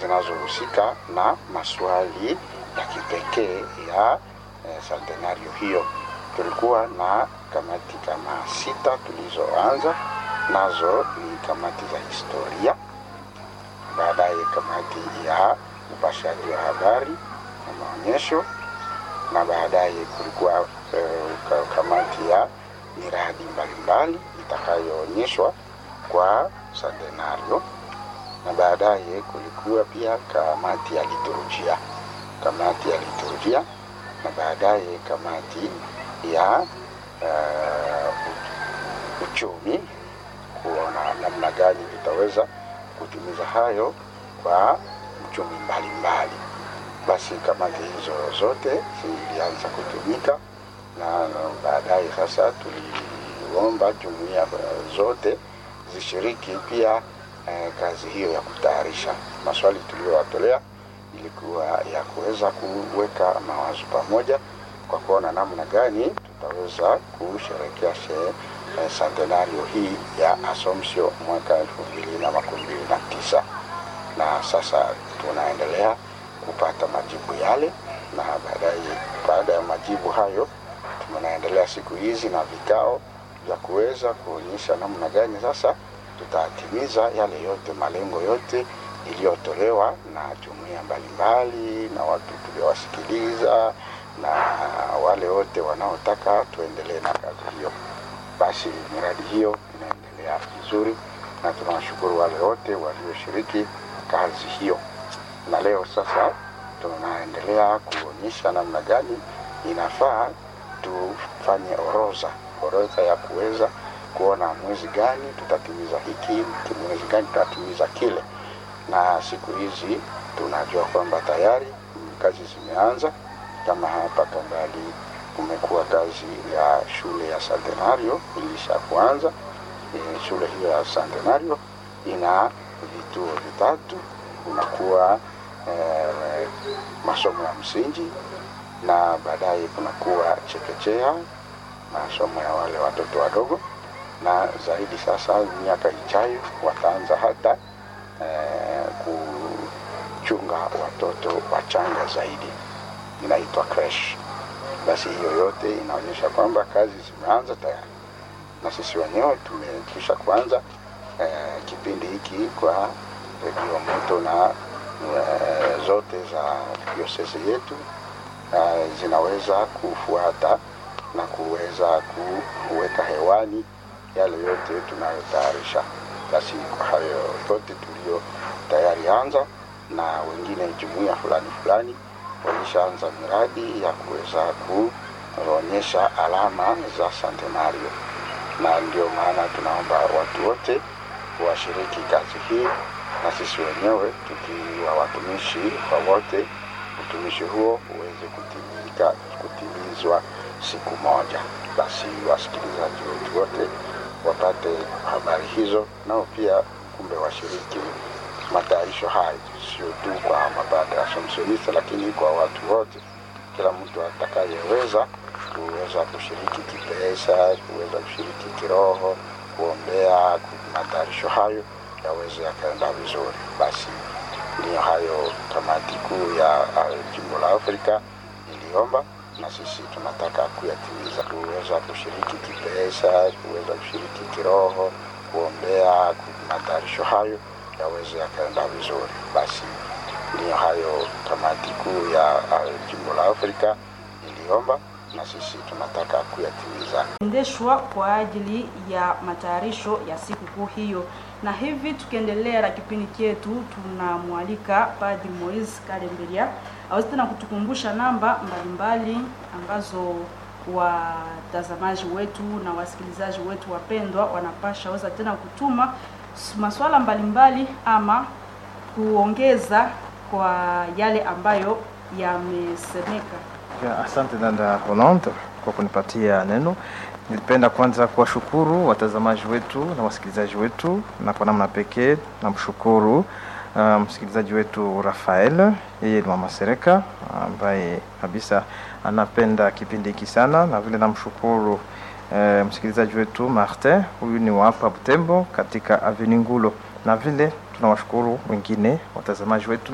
zinazohusika na maswali ya kipekee ya eh, centenario hiyo. Tulikuwa na kamati kama sita tulizoanza nazo, ni kamati za historia, baadaye kamati ya upashaji wa habari na maonyesho, na baadaye kulikuwa eh, kamati ya miradi mbalimbali itakayoonyeshwa kwa centenario na baadaye kulikuwa pia kamati ya liturujia, kamati ya liturujia na baadaye kamati ya uh, uchumi, kuona namna gani tutaweza kutimiza hayo kwa uchumi mbalimbali. Basi kamati hizo zote zilianza kutumika na baadaye sasa tuliomba jumuiya zote zishiriki pia eh, kazi hiyo ya kutayarisha. Maswali tuliyowatolea ilikuwa ya kuweza kuweka mawazo pamoja kwa kuona namna gani tutaweza kusherehekea eh, centenario hii ya Assumption mwaka elfu mbili na makumi mbili na tisa na sasa tunaendelea kupata majibu yale, na baadaye, baada ya majibu hayo, tunaendelea siku hizi na vikao vya kuweza kuonyesha namna gani sasa tutatimiza yale yote malengo yote iliyotolewa na jumuiya mbalimbali na watu tuliowasikiliza na wale wote wanaotaka tuendelee na kazi hiyo. Basi miradi hiyo inaendelea vizuri na tunawashukuru wale wote walioshiriki kazi hiyo, na leo sasa tunaendelea kuonyesha namna gani inafaa tufanye orodha orodha ya kuweza kuona mwezi gani tutatimiza hiki, mwezi gani tutatimiza kile. Na siku hizi tunajua kwamba tayari kazi zimeanza. Kama hapa Kambali kumekuwa kazi ya shule ya Centenario ilisha kuanza. E, shule hiyo ya Centenario ina vituo vitatu, kunakuwa e, masomo ya msingi na baadaye kunakuwa chekechea, masomo ya wale watoto wadogo na zaidi sasa, miaka ijayo wataanza hata eh, kuchunga watoto wachanga zaidi, inaitwa crash. Basi hiyo yote inaonyesha kwamba kazi zimeanza tayari, na sisi wenyewe tumekwisha kuanza eh, kipindi hiki kwa redio moto na eh, zote za diosesi yetu eh, zinaweza kufuata na kuweza kuweka hewani yale yote tunayotayarisha. Basi kwa hayo yote tulio tayari anza, na wengine jumuiya fulani fulani walishaanza miradi ya kuweza kuonyesha alama za centenario, na ndio maana tunaomba watu wote washiriki kazi hii, na sisi wenyewe tukiwa watumishi kwa wote, utumishi huo uweze kutimika, kutimizwa siku moja. Basi wasikilizaji wetu wote wapate habari hizo, nao pia kumbe washiriki matayarisho hayo, sio tu kwa mapadre ya Assumptionista, lakini kwa watu wote, kila mtu atakayeweza kuweza kushiriki kipesa, kuweza kushiriki kiroho, kuombea matayarisho hayo yaweze yakaenda vizuri. Basi ndiyo hayo kamati kuu ya jimbo la Afrika iliomba na sisi tunataka kuyatimiza, kuweza kushiriki kipesa, kuweza kushiriki kiroho, kuombea matayarisho hayo yaweze yakaenda vizuri. Basi ndiyo hayo kamati kuu ya jimbo la Afrika iliomba, na sisi tunataka kuyatimiza, endeshwa kwa ajili ya matayarisho ya sikukuu hiyo. Na hivi tukiendelea na kipindi chetu, tunamwalika Padri Moise Kalemberia aweze tena kutukumbusha namba mbalimbali ambazo watazamaji wetu na wasikilizaji wetu wapendwa wanapasha weza tena kutuma maswala mbalimbali ama kuongeza kwa yale ambayo yamesemeka. Ya, asante dada Rolande kwa kunipatia neno. Nilipenda kwanza kuwashukuru watazamaji wetu na wasikilizaji wetu, na kwa namna pekee namshukuru uh, msikilizaji wetu Rafael, yeye ni mama Sereka ambaye kabisa anapenda kipindi hiki sana, na vile namshukuru uh, msikilizaji wetu Martin, huyu ni wa hapa Butembo katika Avenue Ngulo, na vile tunawashukuru wengine watazamaji wetu